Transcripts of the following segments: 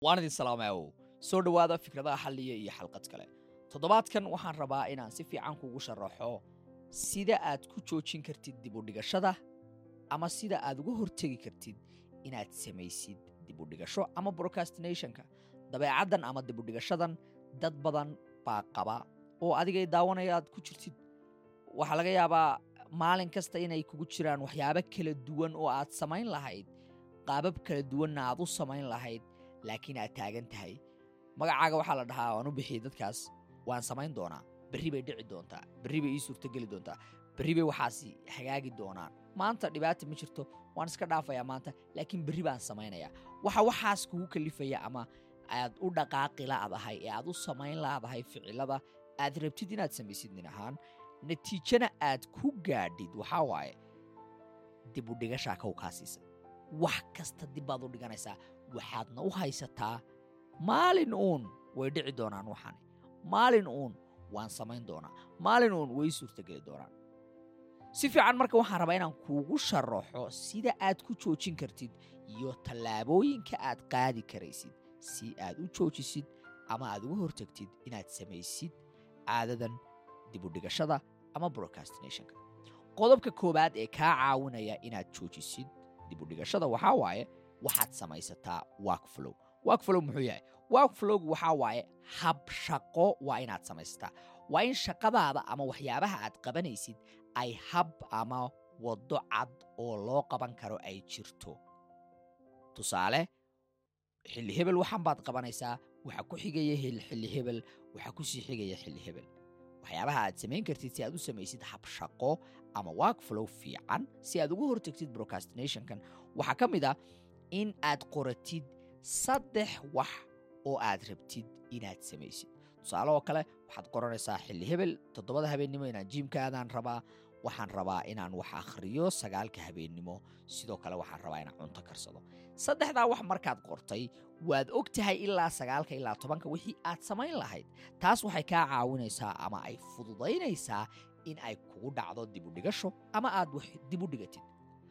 waan idin salaamaawow soo dhowaada fikradaha xalliya iyo xalqad kale toddobaadkan waxaan rabaa inaan si fiican kugu sharaxo sida aad ku joojin kartid dibudhigashada ama sida aad uga hortegi kartid inaad samaysid dibudhigasho ama brocastinationka dabeecaddan ama dibudhigashadan dad badan baa qaba oo adigay daawanaya aad ku jirtid waxaa laga yaabaa maalin kasta inay kugu jiraan waxyaabo kala duwan oo aad samayn lahayd qaabab kala duwanna aad u samayn lahayd laakiin aad taagan tahay magacaaga waxaa la dhahaa waan u bixiyey dadkaas waan samayn doonaa berri bay dhici doontaa berri bay ii suurtogeli doontaa berri bay waxaasi hagaagi doonaan maanta dhibaata ma jirto waan iska dhaafayaa maanta laakiin berri baan samaynayaa waxa waxaas kugu kalifaya ama aad u dhaqaaqi la'dahay ee aad u samayn la'dahay ficilada aad rabtid inaad samaysid nin ahaan natiijana aad ku gaadhid waxaa waaye dibudhigashaa kow kaa siisay wax kasta dib baad u dhiganaysaa waxaadna u haysataa maalin uun way dhici doonaan waxani maalin uun waan samayn doonaa maalin uun way suurtogeli doonaan si fiican marka waxaan rabaa inaan kuugu sharaxo sida aad ku joojin kartid iyo tallaabooyinka aad qaadi karaysid si aad u joojisid ama aad uga hortagtid inaad samaysid caadadan dibudhigashada ama brocastinationka qodobka koowaad ee kaa caawinaya inaad joojisid dibudhigashada waxaa waaye waxaad samaysataa workflow workflow muxuu yahay workflowgu waxaa waaye hab shaqo waa inaad samaysataa waa in shaqadaada ama waxyaabaha aad qabanaysid ay hab ama waddo cad oo loo qaban karo ay jirto tusaale xilli hebel waxan baad qabanaysaa waxa ku xigaya xilli hebel waxa ku sii xigaya xilli hebel waxyaabaha aad samayn kartid si aad u samaysid hab shaqo ama workflow fiican si aad uga hortagtid brocastinationkan waxaa ka mid ah in aad qoratid saddex wax oo aad rabtid inaad samaysid tusaale oo kale waxaad qoranaysaa xilli hebel toddobada habeennimo inaan jiimkaadaan rabaa waxaan rabaa inaan wax akhriyo sagaalka habeennimo sidoo kale waxaan rabaa inaan cunto karsado saddexdaa wax markaad qortay waad og tahay ilaa sagaalka ilaa tobanka wixii aad samayn lahayd taas waxay kaa caawinaysaa ama ay fududaynaysaa in ay kugu dhacdo dibudhigasho ama aad wax dibudhigatid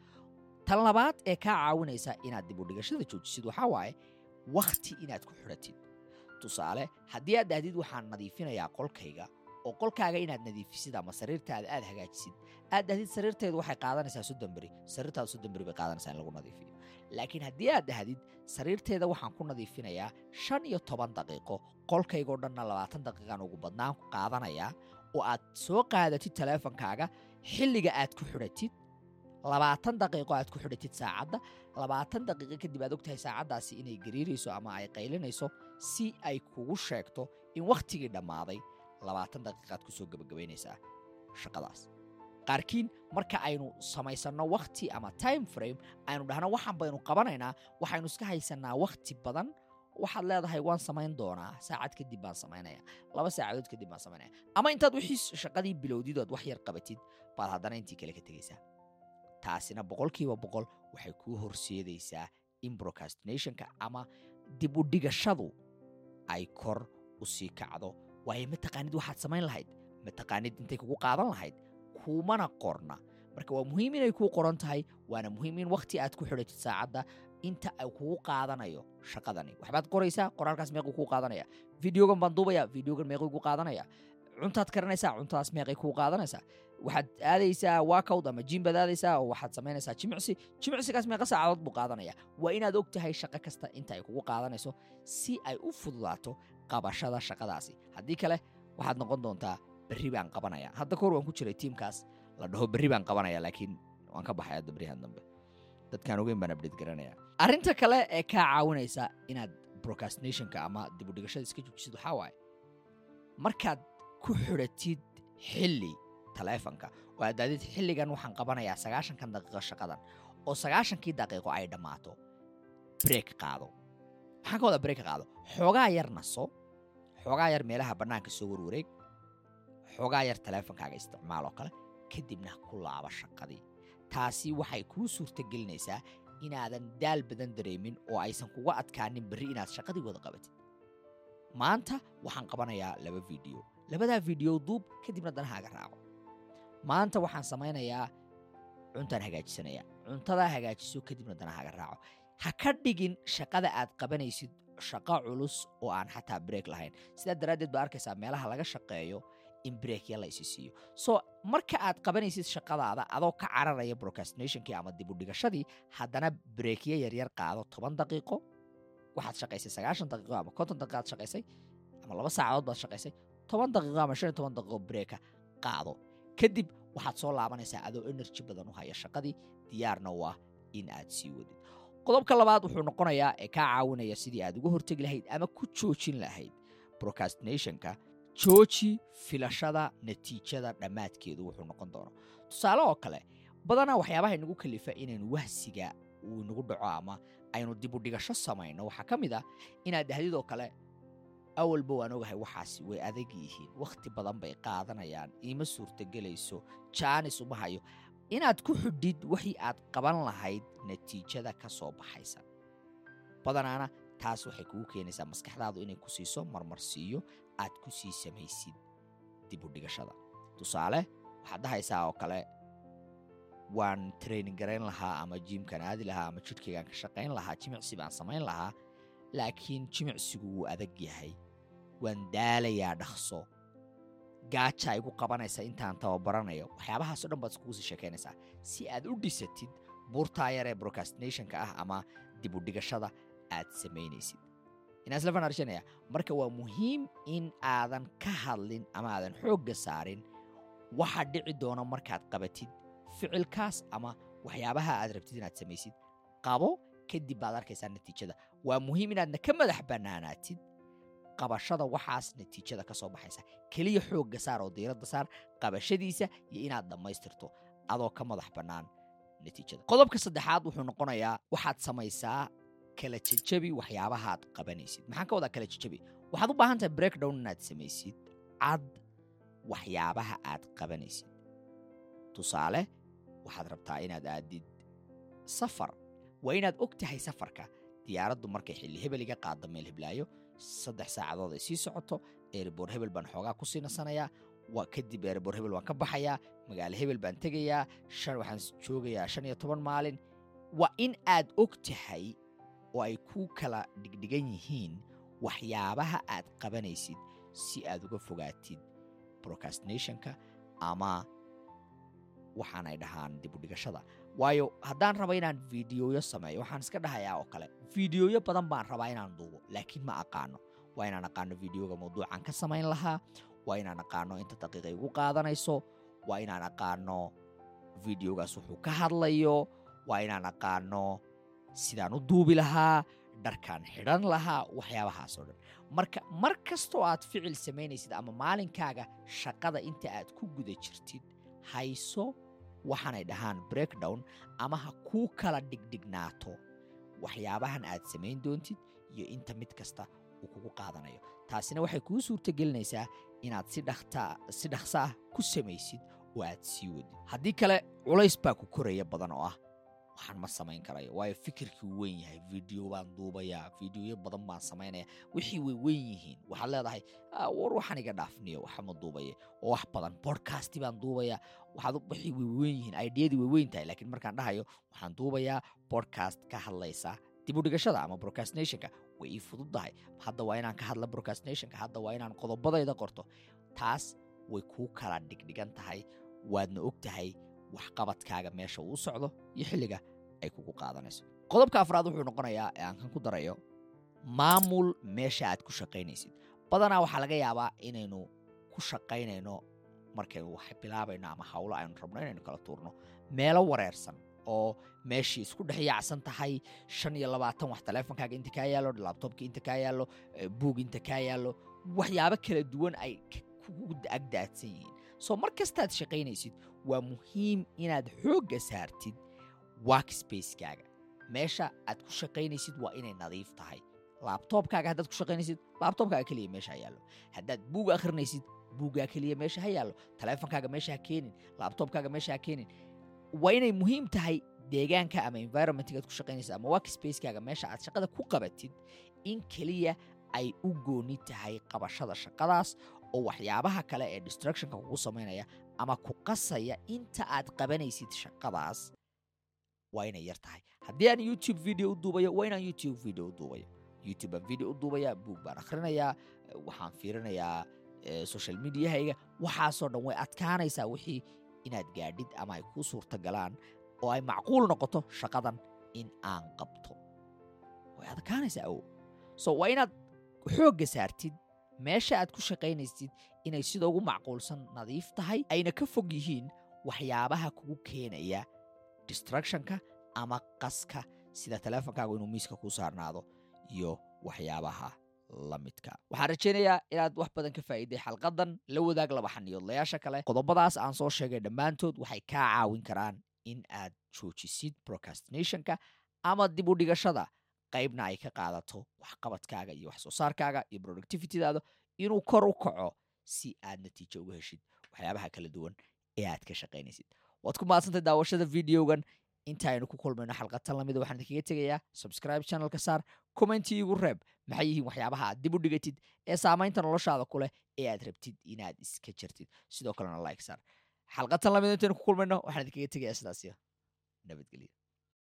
tan labaad ee kaa caawinaysa inaad dibudhigashada joojisid waxaa waaye wakhti inaad ku xidhatid tusaale haddii aad dhahdid waxaan nadiifinayaa qolkayga oo qolkaaga inaad nadiifisid ama sariirtaada aad hagaajisid aad dhahdid sariirteedu waxay qaadanaysaa soddon beri sariirtaada soddon beri bay qaadanaysaa in lagu nadiifiyo laakiin haddii aad dhahdid sariirteeda waxaan ku nadiifinayaa shan iyo toban daqiiqo qolkaygoo dhanna labaatan daqiiqaan ugu badnaan qaadanayaa oo aad soo qaadatid taleefonkaaga xilliga aad ku xidhatid labaatan daqiiqo aad ku xidhatid saacadda labaatan daqiiqo kadib aad ogtahay saacaddaasi inay gariirayso ama ay qaylinayso si ay kugu sheegto in wakhtigii dhammaaday labaatan daqiiqaad ku soo gebagabaynaysaa shaqadaas qaarkiin marka aynu samaysanno wakhti ama time frame aynu dhahno waxaan baynu qabanaynaa waxaynu iska haysannaa wakhti badan waxaad leedahay waan samayn doonaa saacad kadib baan samaynaya laba saacadood kadib baan samaynaya ama intaad wixii shaqadii bilowdid ood wax yar qabatid baad haddana intii kale ka tegaysaa taasina boqolkiiba boqol waxay kuu horseedaysaa in brocastinationka ama dib u dhigashadu ay kor u sii kacdo waayo ma taqaanid waxaad samayn lahayd ma taqaanid intay kugu qaadan lahayd kuumana qorna marka waa muhiim inay kuu qoran tahay waana muhiim in wakhti aad ku xidhatid saacadda inta ay kugu qaadanayo shaqadani waxbaad qoraysaa qoraalkaas meequu kuu qaadanaya videogan baan duubaya videogan meequu kuu qaadanaya cuntaad karanaysaa cuntadaas meeqay kuu qaadanaysaa waxaad aadaysaa wakowd ama jim baad aadaysaa oo waxaad samaynaysaa jimicsi jimicsigaas meeqa saacadood buu qaadanaya waa inaad og tahay shaqo kasta inta ay kugu qaadanayso si ay u fududaato qabashada shaqadaasi haddii kale waxaad noqon doontaa berri baan qabanaya hadda kahor waan ku jiray tiimkaas la dhaho berri baan qabanaya laakiin waan ka baxay hadda berrihan dambe dadkaan ogeyn baan abdheed garanaya arrinta kale ee kaa caawinaysa inaad brocastinationka ama dibudhigashada iska joojisid waxaa waaye markaad ku xidhatid xilli taleefonka oo aad daadid xilligan waxaan qabanayaa sagaashankan daqiiqo shaqadan oo sagaashankii daqiiqo ay dhammaato breek qaado maxaan ka wadaa breek qaado xoogaa yar naso xoogaa yar meelaha bannaanka soo warwareeg xoogaa yar taleefonkaaga isticmaal oo kale kadibna ku laaba shaqadii taasi waxay kuu suurtagelinaysaa inaadan daal badan dareemin oo aysan kuga adkaanin berri inaad shaqadii wada qabatid maanta waxaan qabanayaa laba fiideo labadaa fiideo duub kadibna danahaaga raaco maanta waxaan samaynayaa cuntaan hagaajisanayaa cuntadaa hagaajiso kadibna danahaaga raaco ha ka dhigin shaqada aad qabanaysid shaqo culus oo aan xataa break lahayn sidaa daraaddeed baa arkaysaa meelaha laga shaqeeyo in breakya la isi siiyo so marka aad qabanaysid shaqadaada adoo ka cararaya procrastinationkii ama dibudhigashadii haddana breakya yaryar qaado toban daqiiqo waxaad shaqaysay sagaashan daqiiqo ama konton daqiiqo aad shaqaysay ama laba saacadood baad shaqaysay toban daqiiqo ama shan iyo toban daqiiqo breaka qaado kadib waxaad soo laabanaysaa adoo energy badan u haya shaqadii diyaarna u ah in aad sii wadid qodobka labaad wuxuu noqonayaa ee kaa caawinaya sidii aad uga hortegi lahayd ama ku joojin lahayd procrastinationka jooji filashada natiijada dhammaadkeedu wuxuu noqon doono tusaale oo kale badanaa waxyaabaha inagu kalifa inaynu wahsiga uu inagu dhaco ama aynu dibudhigasho samayno waxaa ka mid ah inaad dahdid oo kale awalba waan ogahay waxaasi way adag yihiin wakhti badan bay qaadanayaan iima suurtagelayso jaanis uma hayo inaad ku xidhid wixii aad qaban lahayd natiijada ka soo baxaysa badanaana taas waxay kugu keenaysaa maskaxdaadu inay ku siiso marmarsiiyo aad ku sii samaysid dibudhigashada tusaale waxaad dhahaysaa oo kale waan training garayn lahaa ama jiimkan aadi lahaa ama jidhkaygaan ka shaqayn lahaa jimicsi baan samayn lahaa laakiin jimicsigu wuu adag yahay waan daalayaa dhaqso gaajaa igu qabanaysa intaan tababaranayo waxyaabahaasoo dhan baad iskugu sii sheekaynaysaa si aad u dhisatid buurtaa yar ee procrastinationka ah ama dibudhigashada aad samaynaysid inaasla arshanaya marka waa muhiim in aadan ka hadlin ama aadan xoogga saarin waxa dhici doona markaad qabatid ficilkaas ama waxyaabaha aad rabtid inaad samaysid qabo kadib baad arkaysaa natiijada waa muhiim inaadna ka madax bannaanaatid qabashada waxaas natiijada ka soo baxaysa keliya xoogga saar oo diiradda saar qabashadiisa iyo inaad dhammaystirto adoo ka madax bannaan natiijada qodobka saddexaad wuxuu noqonayaa waxaad samaysaa kala jejabi waxyaabahaad qabanaysid maxaan ka wadaa kala jejabi waxaad u baahan tahay breakdown inaad samaysid cad waxyaabaha aad qabanaysid tusaale waxaad rabtaa inaad aadid safar waa inaad og tahay safarka diyaaraddu markay xilli hebel iga qaaddo meel heblaayo saddex saacadood ay sii socoto erebor hebel baan xoogaa ku sii nasanayaa waa kadib erebor hebel waan ka baxayaa magaalo hebel baan tegayaa shan waxaan joogayaa shan iyo toban maalin waa in aad og tahay oo ay ku kala dhigdhigan yihiin waxyaabaha aad qabanaysid si aad uga fogaatid procrastinationka ama waxaan ay dhahaan dibudhigashada waayo haddaan rabo inaan fideoyo sameeyo waxaan iska dhahayaa oo kale fideoyo badan baan rabaa inaan duubo laakiin ma aqaano waa inaan aqaano videoga mawduucan ka samayn lahaa waa inaan aqaano inta daqiiqa igu qaadanayso waa inaan aqaano videogaas wuxuu ka hadlayo waa inaan aqaano sidaan u duubi lahaa dharkaan xidhan lahaa waxyaabahaasoo dhan marka mar kastoo aad ficil samaynaysid ama maalinkaaga shaqada inta aad ku guda jirtid hayso waxaanay dhahaan breakdown ama ha kuu kala dhigdhignaato waxyaabahan aad samayn doontid iyo inta mid kasta uu kugu qaadanayo taasina waxay kuu suurtagelinaysaa inaad si si dhaqso ah ku samaysid oo aad sii wadid haddii kale culays baa ku koraya badan oo ah waxaan ma samayn karayo waayo fikirkii uu weyn yahay video baan duubayaa videoyo badan baan samaynaya wixii way weyn yihiin waxaad leedahay war waxaan iga dhaafniyo waxa ma duubaye oo wax badan bodcasti baan duubayaa waxaad wixii way weyn yihiin aidiyadii way weyn tahay laakiin markaan dhahayo waxaan duubayaa bodcast ka hadlaysa dibudhigashada ama procrastinationka way ii fududdahay hadda waa inaan ka hadla procrastinationka hadda waa inaan qodobadayda qorto taas way kuu kala dhigdhigan tahay waadna og tahay waxqabadkaaga meesha uu socdo iyo xilliga ay kugu qaadanayso qodobka afraad wuxuu noqonayaa ee aan kan ku darayo maamul meesha aad ku shaqaynaysid badanaa waxaa laga yaabaa inaynu ku shaqaynayno markaynu wax bilaabayno ama hawlo aynu rabno inaynu kala tuurno meelo wareersan oo meeshii isku dhex yaacsan tahay shan iyo labaatan wax taleefonkaaga inta kaa yaallo labtobka inta kaa yaallo buug inta kaa yaallo waxyaabo kala duwan ay kugu agdaadsan yihiin soo mar kastaad shaqaynaysid waa muhiim inaad xoogga saartid workspacekaaga meesha aad ku shaqaynaysid waa inay nadiif tahay laabtoobkaaga haddaad ku shaqaynaysid laabtoobkaaga keliya meesha ha yaallo haddaad buug akhrinaysid buuggaa keliya meesha ha yaallo taleefonkaaga meesha ha keenin laabtoobkaaga meesha ha keenin waa inay muhiim tahay deegaanka ama environmentgaad ku shaqaynaysid ama workspacekaaga meesha aad shaqada ku qabatid in keliya ay u gooni tahay qabashada shaqadaas oo waxyaabaha kale ee distructionka kugu samaynaya ama ku qasaya inta aad qabanaysid shaqadaas waa inay yar tahay haddii aan youtube video u duubayo waa inaan youtube video u duubayo youtube baan video u duubaya buug baan akhrinayaa waxaan fiirinayaa social mediahayga waxaasoo dhan way adkaanaysaa wixii inaad gaadhid ama ay kuu suurta galaan oo ay macquul noqoto shaqadan in aan qabto way adkaanaysaa awow so waa inaad xoogga saartid meesha aad ku shaqaynaysid inay sida ugu macquulsan nadiif tahay ayna ka fog yihiin waxyaabaha kugu keenaya distructionka ama qaska sida teleefonkaagu inuu miiska kuu saarnaado iyo waxyaabaha la midka waxaan rajaynayaa inaad wax badan ka faa'iiday xalqadan la wadaag laba xaniyoodlayaasha kale qodobadaas aan soo sheegay dhammaantood waxay kaa caawin karaan in aad joojisid procrastinationka ama dib u dhigashada qaybna ay ka qaadato waxqabadkaaga iyo wax soo saarkaaga iyo productivitydaada inuu kor u kaco si aad natiijo uga heshid waxyaabaha kala duwan ee aad ka shaqaynaysid waad ku maadsantay daawashada videogan intaaynu ku kulmayno xalqatan lamida waxaan idinkaga tegayaa subscribe channelka saar commenti igu reeb maxay yihiin waxyaabaha aad dib u dhigatid ee saamaynta noloshaada ku leh ee aad rabtid inaad iska jartid sidoo kalena like saar xalqatan lamida intaynu ku kulmayno waxaan idinkaga tegayaa sidaasiyo nabadgelyo